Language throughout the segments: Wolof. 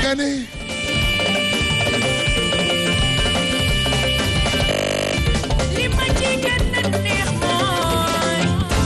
nga ne li ma ci gën a neex mooy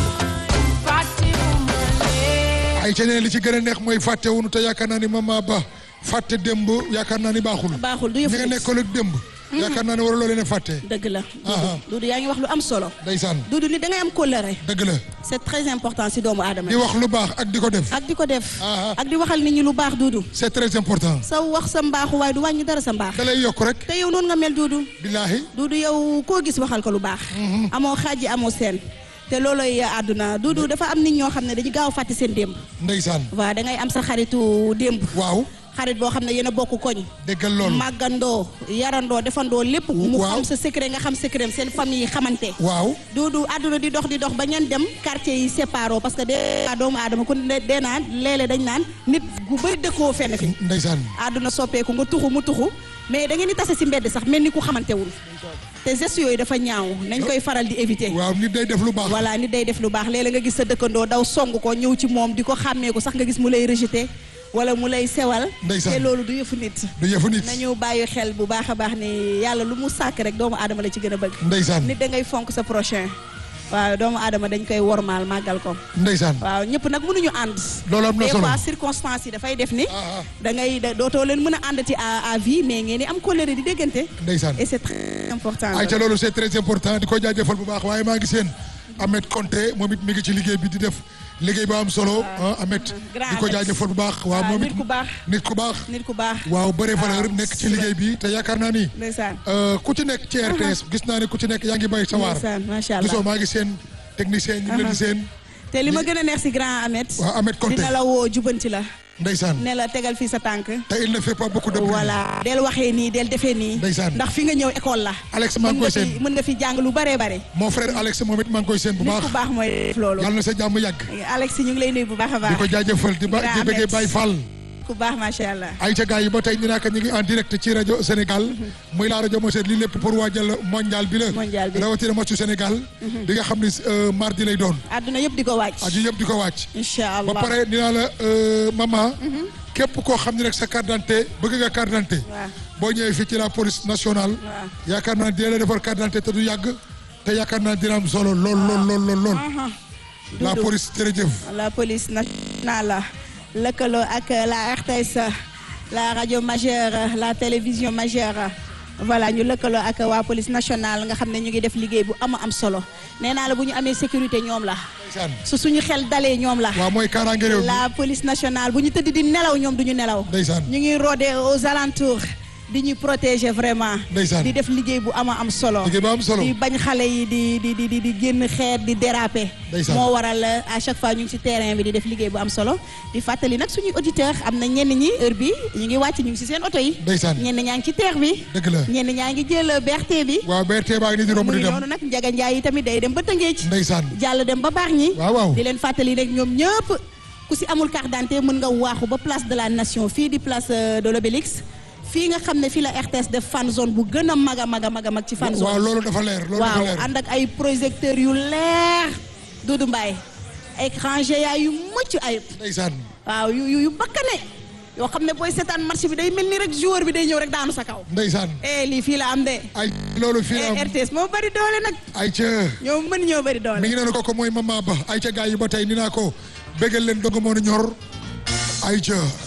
fàttewuma leen. ay ca ne li ci gën a neex mooy fàtte wunu te yaakaar naa ni mama ba fàtte démb yaakaar naa ni baaxul baaxul du ñi yëfu nga nit. nekkoon ak démb yaakaar naa ne waruloo leen a fàtte dëgg la Aha. Dudu yaa ngi wax lu am solo ndeysaan Dudu ni da ngay am kóllëre dëgg la c'est très important si doomu aadama di wax lu baax ak di ko def ak di ko def Aha. ak di waxal nit ñi lu baax Dudu c'est très important sa wax sa mbaaxu waaye du wàññi dara sa mbaax da lay yokk rek te yow noonu nga mel Dudu billaahi Dudu yow koo gis waxal ko lu baax amoo xaaji amoo seen te looloy àdduna Dudu dafa am nit ñoo xam ne dañu gaaw a fàtte seen démb ndeysaan waaw da ngay am sa xaritu démb waaw xarit boo xam ne yéen a bokk koñ déggal loolu màggandoo yarandoo defandoo lépp mu Waaw. xam sa secret nga xam secret seen famille yi xamante waaw Dudu àdduna di dox di dox ba ngeen dem quartier yi séparé parce que de doomu aadama ku ne dee naan léeg-léeg dañ naan nit gu bëri dëkkoo fenn fi ndeysaan àdduna soppeeku nga tuxu mu tuxu mais da ngeen di tase si mbedd sax mel ni ku xamantewul te gestes yooyu dafa ñaaw nañ koy faral di éviter waaw nit day def lu baax voilà nit day def lu baax léeg-léeg nga gis sa dëkkandoo daw song ko ñëw ci moom di ko xàmmee ko sax nga gis mu lay rejeté wala mu lay sewal Ndeysaan. te loolu du yëfu nit du yëfu nit nañu bàyyi xel bu baax a baax ni yàlla lu mu sàkk rek doomu aadama la ci gën a bëgg ndeysaan nit da ngay fonk sa prochain waaw doomu aadama dañ koy wormaal màggal ko ndeysaan waaw ñëpp nag mënuñu ànd loolu am na des solo fois circonstances yi dafay def ni Ah, ah. da ngay da- dootoo leen mën a àndati à à vie mais ngeen di am colère di déggante ndeysaan et c'est très important ay ca loolu c'est très important di ko jaajëfal bu baax waaye maa ngi seen Ahmed Konté moom it mi ngi ci liggéey bi di def liggéey ba am solo ah Ahmed grand di ko Ahmed. jaajëfal bu baax waaw waaw moom it nit ku baax nit ku baax nit ku baax waaw bëre valeur waaw, nekk ci si la. liggéey bi te yaakaar naa ni ndeysaan euh, ku ci nekk ci RTS gis naa ne ku ci nekk yaa ngi bay sa waar ndeysaan macha allah gisoo maa ngi seen technicien ñu ngi leen di seen te li ma gën a neex si grand Ahmed waaw Ahmed Konté dina la woo jubanti la ndeysaan ne la tegal fii sa tànk te il ne fait pas beaucoup de bruit voilà del waxee nii del defee nii Ndeysaan. ndax fi nga ñëw école la Alex maa ngi mën koy nga fi seen mën nga fi jàng lu bëree bëri mon frère Alex moom it maa ngi koy seen bu nit baax ku baax mooy def loolu yàlla na sa jàmm yàgg Alex ñu ngi lay nuyu bu baax a di baax ko jaajëfal di ba Grand di bëggee Ahmed. Baye Fall ku baax macha allah ay ca gars yi ba tey ñu naan ñu ngi en direct ci rajo Sénégal muy la rajo Moselle lii lépp pour waajal mondial bi la Mondial bi. rawatina matchu Sénégal bi nga xam ni euh, mardi lay doon àdduna yëpp di ko wàcc aju yëpp di ko wàcc incha allah ba pare dinaa la euh, maman képp koo xam ne rek sa carte d'identité bëgg nga carte d'identité waaw boo ñëwee fii ci la police nationale waaw. yaakaar naa dina la defar carte d'identité te du yàgg te yaakaar naa dina am solo lool lool lool lool lool Aha. la Doudou. police jërëjëf la police nationale lëkkaloo ak la RTS la rajo majeure la télévision majeure voilà ñu lëkkaloo ak waa police nationale nga xam ne ñu ngi def liggéey bu ama am solo nee naa la bu ñu amee sécurité ñoom la ndeysaan su suñu xel dalee ñoom la waaw mooy kaaraange réew mi la police nationale bu ñu tëdd di nelaw ñoom du ñu nelaw ndeysaan ñu ngi rodé aux alentours di ñu protéger vraiment Ndeysaan. di def liggéey bu ama am solo liggéey ba am solo di bañ xale yi di di di di di génn xeet di déraper Ndeysaan. moo waral à chaque fois ñu ngi ci terrain bi di def liggéey bu am solo di fàttali nag suñuy auditeur am na ñenn ñi heure bi ñu ngi wàcc ñu ngi ci seen oto yi ndeysaan ñenn ñaa ngi ci terre bi dëgg la ñenn ñaa ngi jël BRT bi waaw BRT baa ngi nii di romb mu di ngi dem noonu nag Njaga Njaay yi tamit day dem ba Tëngéej ndeysaan jàll dem ba baax ñi waaw waaw di leen fàttali rek ñoom ñëpp ku si amul carte d'identité mën nga waaxu ba place de la nation fii di place euh, de l'Obélisque fii nga xam ne fii la RTS def fan zone bu gën a mag a mag a mag a mag ci fan waaw zone loolu dafa leer loolu dafa waaw leer ànd ak ay projecteurs yu leer Doudou Mbaye écran géant yu mucc ayib ndeysaan waaw yu yu yu bakkane yoo xam ne booy seetaan match bi day mel ni rek joueur bi day ñëw rek daanu sa kaw ndeysaan eh lii fii la am de ay loolu fii la am eh RTS moo bari doole nag ay ca ñoo mën ñoo bari doole mi ngi noonu kooku mooy mama ba ay ca gars yi ba tey ni naa ko bégal leen dong moo nu ñor ay ca